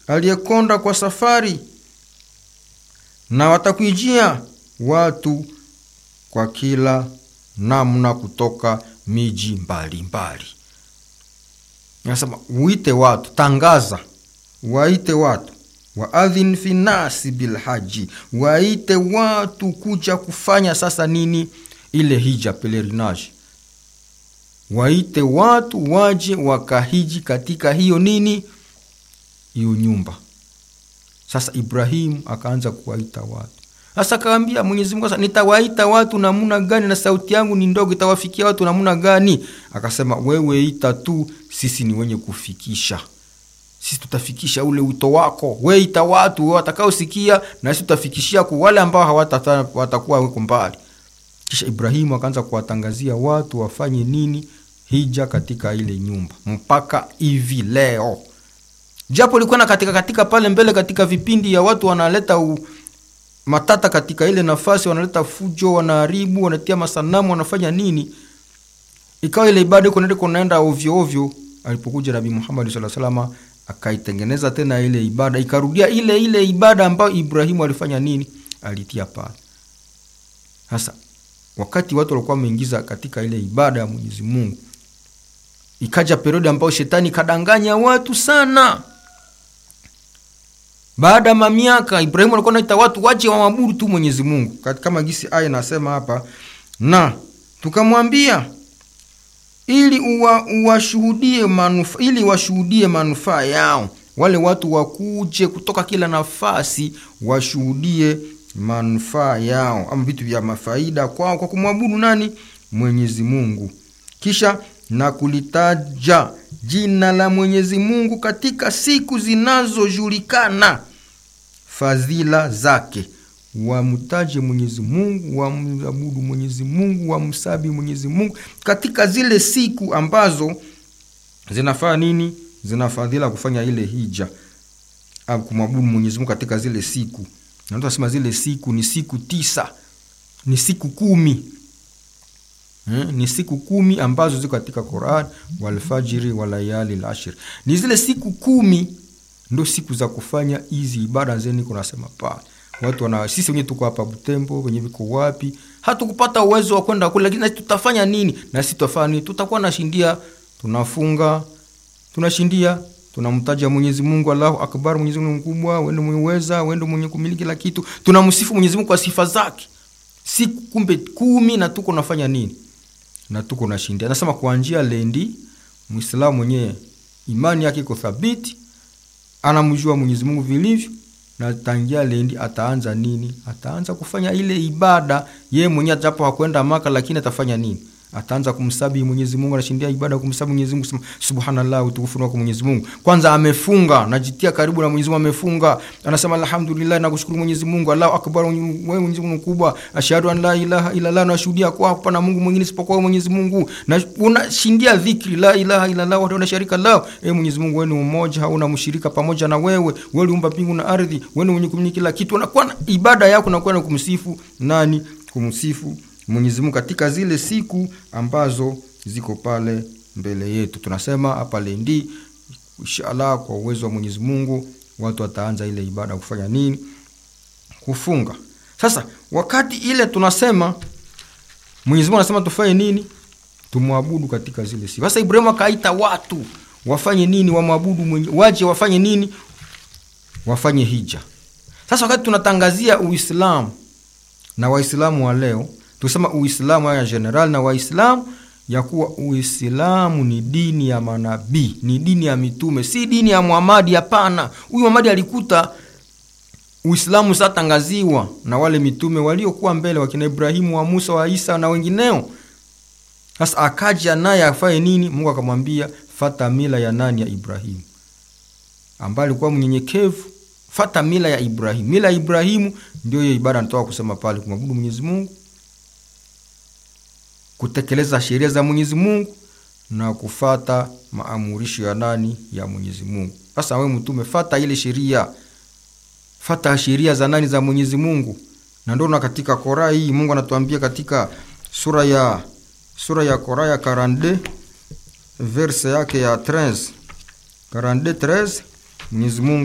aliyekonda kwa safari, na watakuijia watu kwa kila namna kutoka miji mbalimbali. Nasema uite watu, tangaza, waite watu, waadhin fi nasi bilhaji, waite watu kuja kufanya sasa nini? Ile hija pelerinage, waite watu waje wakahiji katika hiyo nini, hiyo nyumba. Sasa Ibrahimu akaanza kuwaita watu sasa akaambia Mwenyezi Mungu, sasa nitawaita watu namuna gani? na sauti yangu ni ndogo, itawafikia watu namuna gani? Akasema wewe ita tu, sisi ni wenye kufikisha, sisi tutafikisha ule wito wako. We ita watu watakaosikia, na sisi tutafikishia kwa wale ambao hawata watakuwa weko mbali. Kisha Ibrahimu akaanza kuwatangazia watu wafanye nini, hija katika ile nyumba, mpaka hivi leo, japo ilikuwa na katika katika pale mbele, katika vipindi ya watu wanaleta u, matata katika ile nafasi, wanaleta fujo, wanaharibu, wanatia masanamu, wanafanya nini, ikawa ile ibada iko ndio kunaenda ovyo ovyo. Alipokuja Nabii Muhammad sallallahu alaihi wasallam akaitengeneza tena ile ibada, ikarudia ile ile ibada ambayo Ibrahimu alifanya nini, alitia pale. Sasa wakati watu walikuwa wameingiza katika ile ibada ya Mwenyezi Mungu, ikaja periodi ambayo shetani kadanganya watu sana baada ya mamiaka Ibrahimu alikuwa anaita watu waje wamwabudu tu Mwenyezi Mungu, kama gisi aya nasema hapa, na tukamwambia ili uwa, uwashuhudie manufa, ili washuhudie manufaa yao. Wale watu wakuje kutoka kila nafasi washuhudie manufaa yao, ama vitu vya mafaida kwao kwa kumwabudu nani? Mwenyezi Mungu. Kisha na kulitaja jina la Mwenyezi Mungu katika siku zinazojulikana fadhila zake, wamtaje Mwenyezi Mungu, wamabudu Mwenyezi Mungu, wamsabi Mwenyezi Mungu katika zile siku ambazo zinafaa nini, zina fadhila kufanya ile hija au kumwabudu Mwenyezi Mungu katika zile siku. Na tunasema zile siku ni siku tisa, ni siku kumi Hmm, ni siku kumi ambazo ziko katika Quran, walfajiri walayali lashir. Ni zile siku kumi ndo siku za kufanya hizi ibada zeni. Kunasema pale watu wana, sisi wenyewe tuko hapa Butembo, wenye viko wapi, hatukupata uwezo wa kwenda kule, lakini tutafanya nini? Na sisi tutafanya nini? Tutakuwa nashindia, tunafunga, tunashindia, tunamtaja Mwenyezi Mungu, Allahu akbar, Mwenyezi Mungu mkubwa, wewe mwenye uweza, wewe mwenye kumiliki kila kitu. Tunamsifu Mwenyezi Mungu kwa sifa zake, siku kumbe kumi, na tuko nafanya nini na tuko na shindia. Anasema kuanjia lendi, Muislamu mwenyewe imani yake iko thabiti, anamjua Mwenyezi Mungu vilivyo, na tangia lendi ataanza nini? Ataanza kufanya ile ibada yeye mwenyewe, japo hakwenda Maka, lakini atafanya nini? Ataanza kumsabi Mwenyezi Mungu, anashindia ibada kumsabi Mwenyezi Mungu, sema subhanallah, utukufu wako Mwenyezi Mungu. Kwanza amefunga, najitia karibu na Mwenyezi Mungu, amefunga, anasema alhamdulillah, nakushukuru Mwenyezi Mungu, Allahu akbar, wewe Mwenyezi Mungu mkubwa, ashhadu an la ilaha illa Allah, nashuhudia kwa hapana Mungu mwingine isipokuwa Mwenyezi Mungu, na unashindia dhikri la ilaha illa Allah wa la sharika lahu, e Mwenyezi Mungu, wewe ni mmoja, hauna mshirika pamoja na wewe, wewe uliumba mbingu na ardhi, wewe ni mwenye kumiliki kila kitu. Unakuwa ibada yako unakuwa na kumsifu nani? Kumsifu Mwenyezi Mungu katika zile siku ambazo ziko pale mbele yetu. Tunasema hapa lendi, inshallah, kwa uwezo wa Mwenyezi Mungu watu wataanza ile ibada kufanya nini? Kufunga. Sasa wakati ile tunasema Mwenyezi Mungu anasema tufanye nini? Tumwabudu katika zile siku. Sasa Ibrahimu akaita watu wafanye nini? Wamwabudu mwenye, waje wafanye nini? Wafanye hija. Sasa wakati tunatangazia Uislamu na Waislamu wa leo tusema Uislamu haya general na Waislamu ya kuwa Uislamu ni dini ya manabii, ni dini ya mitume, si dini ya Muhamadi. Hapana, huyu Muhamadi alikuta Uislamu satangaziwa na wale mitume waliokuwa mbele, wakina Ibrahimu, wa Musa, wa Isa na wengineo. Sasa akaja naye afanye nini? Mungu akamwambia fata mila ya nani? Ya Ibrahimu, ambaye alikuwa mnyenyekevu. Fata mila ya Ibrahimu. Mila ya Ibrahimu ndio hiyo ibada natoka kusema pale, kumwabudu Mwenyezi Mungu kutekeleza sheria za Mwenyezi Mungu na kufata maamurisho ya nani? Ya Mwenyezi Mungu. Sasa wewe mtume, fata ile sheria, fata sheria za nani? Za Mwenyezi Mungu. Na ndio na katika Qur'an hii Mungu anatuambia katika sura ya sura ya Qur'an ya 42 verse yake ya 13 42 13 Mwenyezi Mungu